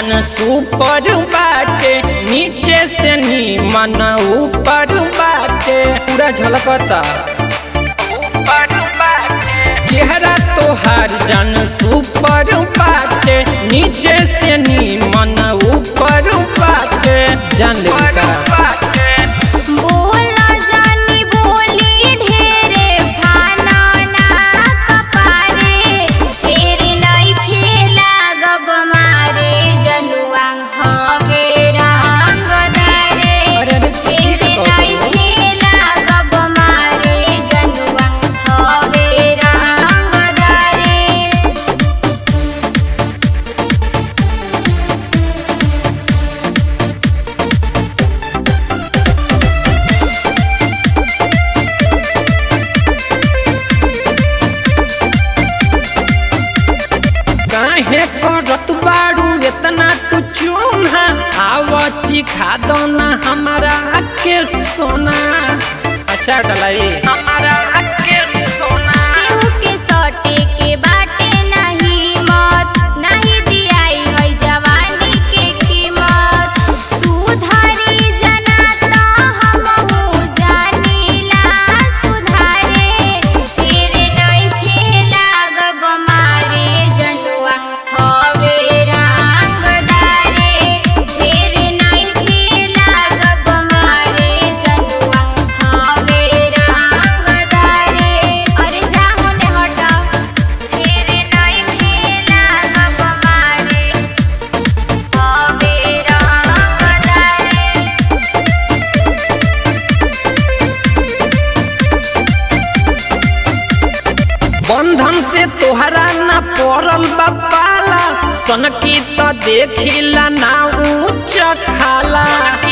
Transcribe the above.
जान सुपर बाटे नीचे से नीमन ऊपर बाटे पूरा झलकता ऊपर बाटे चेहरा तोहार जान सुपर बाटे नीचे से नीमन ऊपर बाटे जान ले बोला जानी बोली ढेरे फाना ना कपारे तेरे नहीं खेला गब मारे जनुआ हवे रंग दारे अरे अरे, तेरे ठीक है नहीं तो। खेला गब मारे जनुआ हवे रंग दारे काहे करत बाड़ू इतना तू चूना आव चिखा दो ना हमारा के सोना अच्छा डलाई हमारा के सोना केहू के सटे के बाटे नहीं मत नहीं दियाई है जवानी के कीमत सुधारी जनाता हमहू जानीला सुधारे तेरे नहीं खेला गब मारे जनुआ हवे रंगदारे तेरे नहीं खेला गब मारे जनुआ हवे रंगदारे अरे जा होने हटा तेरे नहीं खेला गब मारे हवे रंगदारे बंधन से तोहरा ना पड़ल बापाला सनकी तो देखिला ना ऊंच खाला